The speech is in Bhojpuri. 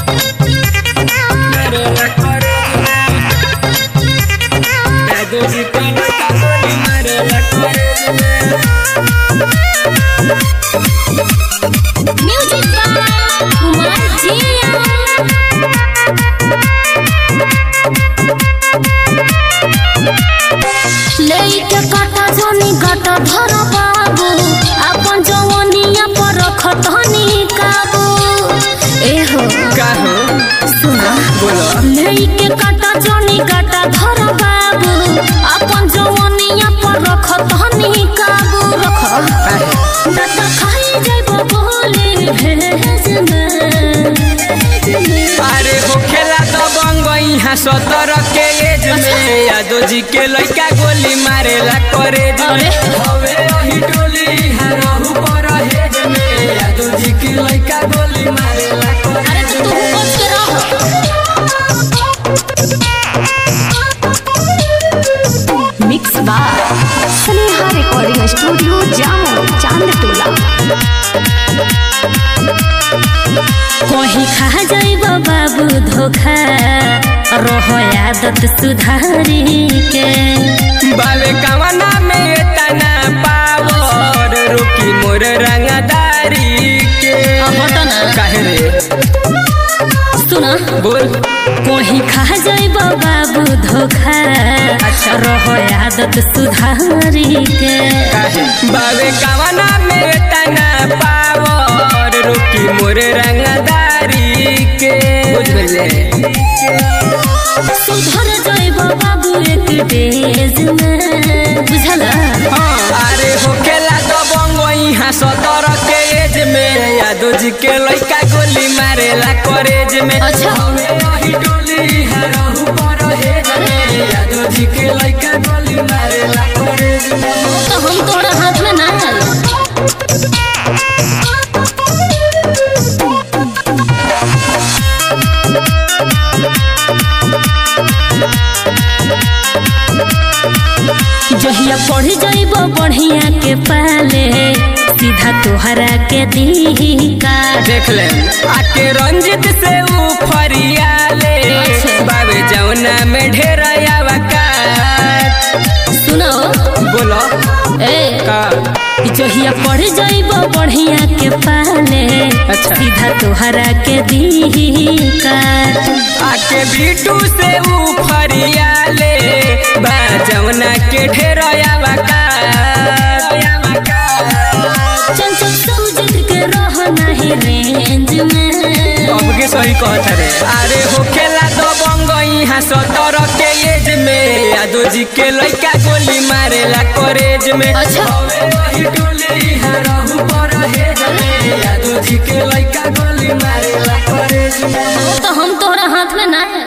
मारेला करेज में जादू जी के लइका गोली मारेला करेज में म्यूजिक बाय कुमार जिया लेके काटा जोनी गाटा धर बाबू अपन जवनिया पर रखतनी काबू एहो का हो सुना बोलो लेके काटा जोनी गाटा धर बाबू अपन जवनिया पर रखतनी काबू रख ना तो खाई जाइबो बोले भेज में अरे होखेला तो बंग यहाँ सतर के एज में यादव जी के लइका गोली मारेला करेज में अरे। हवे अही टोली यहाँ रहू पर हेज में यादव जी के लइका गोली मारेला अरे करेज तो तू में बच के रह mix bar Sneha recording studio Jamo Chandtola कहीं खा जाइब बाबू धोखा रहो आदत सुधारी के बावे कवना में तना पावर रोकी मोर रंगदारी के हटो ना काहे रे सुना बोल कहीं खा जाइब बाबू धोखा अच्छा। रहो आदत सुधारी के काहे बावे कवना में तना पावर रोकी मोर रंगदारी के बुझ गइले सुधर जाइब बाबू एक डेज में बुझला हाँ, अरे होखेला तो बंगो यहाँ सतर के एज में यादव जी के लइका गोली मारेला करेज में अच्छा। हवे अही टोली यहाँ रहू पर हेज में यादव जी के लइका गोली मारेला करेज में तो हम तोरा हाथ में ना आई जहिया पढ़ जाइब बढ़िया के पाले सीधा तोहरा के दी का देख ले आके रंजित से ऊ फरियाले अच्छा। बाबे जौना में ढेर आवकात सुनो बोलो ए का जहिया पढ़ जाइब बढ़िया के पाले अच्छा। सीधा तोहरा के दी का आके बीटू से ऊ फरियाले बा जौना के ढेर आवकात चंचल सूझ के रह नहीं रेंज में अब के सही कहत रे अरे होखेला तो बंग यहाँ सतर के एज में यादव जी के लइका गोली मारेला करेज में अच्छा। हवे वही टोली यहाँ रहू पर हेज में यादव जी के लइका गोली मारेला करेज में तो हम तोहरा हाथ में ना है